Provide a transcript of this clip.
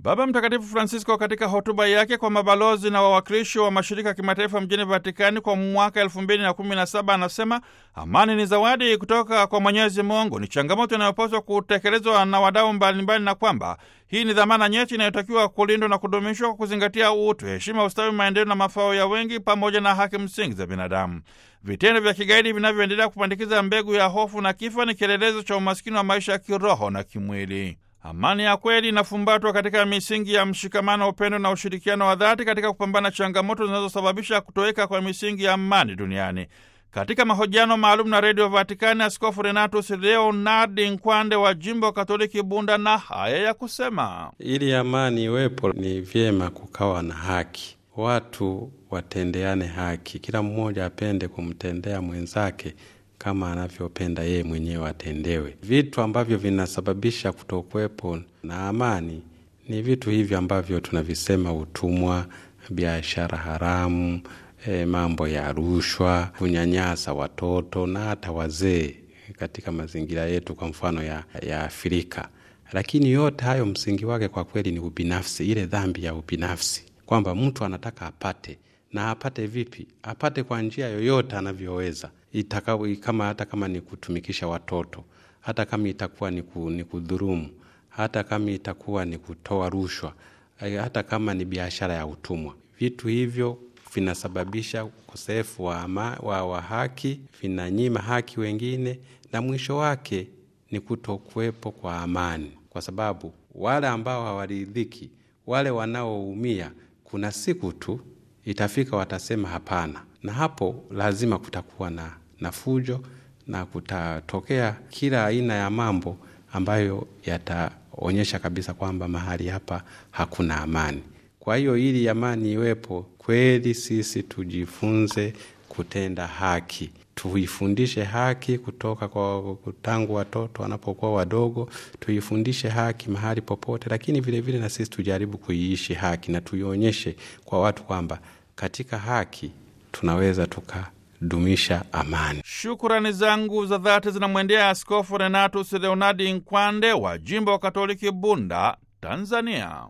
Baba Mtakatifu Francisco katika hotuba yake kwa mabalozi na wawakilishi wa mashirika ya kimataifa mjini Vatikani kwa mwaka elfu mbili na kumi na saba anasema amani ni zawadi kutoka kwa Mwenyezi Mungu, ni changamoto inayopaswa kutekelezwa na wadau mbalimbali, na kwamba hii ni dhamana nyeti inayotakiwa kulindwa na kudumishwa kwa kuzingatia utu, heshima, ustawi, maendeleo na mafao ya wengi pamoja na haki msingi za binadamu. Vitendo vya kigaidi vinavyoendelea kupandikiza mbegu ya hofu na kifo ni kielelezo cha umaskini wa maisha ya kiroho na kimwili. Amani ya kweli inafumbatwa katika misingi ya mshikamano, upendo na ushirikiano wa dhati katika kupambana changamoto zinazosababisha kutoweka kwa misingi ya amani duniani. Katika mahojiano maalum na redio Vatikani, Askofu Renatus Leonardi Nkwande wa jimbo Katoliki Bunda na haya ya kusema: ili amani iwepo, ni vyema kukawa na haki, watu watendeane haki, kila mmoja apende kumtendea mwenzake kama anavyopenda yeye mwenyewe atendewe. Vitu ambavyo vinasababisha kutokuwepo na amani ni vitu hivi ambavyo tunavisema: utumwa, biashara haramu, e, mambo ya rushwa, kunyanyasa watoto na hata wazee katika mazingira yetu, kwa mfano ya, ya Afrika. Lakini yote hayo msingi wake kwa kweli ni ubinafsi, ile dhambi ya ubinafsi, kwamba mtu anataka apate na apate vipi? Apate kwa njia yoyote anavyoweza Itakawe, kama hata kama ni kutumikisha watoto, hata kama itakuwa ni, ku, ni kudhurumu, hata kama itakuwa ni kutoa rushwa, hata kama ni biashara ya utumwa. Vitu hivyo vinasababisha ukosefu wa, wa, wa haki, vinanyima haki wengine, na mwisho wake ni kutokuwepo kwa amani, kwa sababu wale ambao hawaridhiki, wale wanaoumia, kuna siku tu itafika watasema hapana, na hapo lazima kutakuwa na, na fujo na kutatokea kila aina ya mambo ambayo yataonyesha kabisa kwamba mahali hapa hakuna amani. Kwa hiyo ili amani iwepo kweli, sisi tujifunze kutenda haki, tuifundishe haki kutoka kwa tangu watoto wanapokuwa wadogo, tuifundishe haki mahali popote, lakini vilevile vile na sisi tujaribu kuiishi haki na tuionyeshe kwa watu kwamba katika haki tunaweza tukadumisha amani. Shukurani zangu za dhati zinamwendea Askofu Renatus Leonardi Nkwande wa jimbo wa Katoliki Bunda, Tanzania.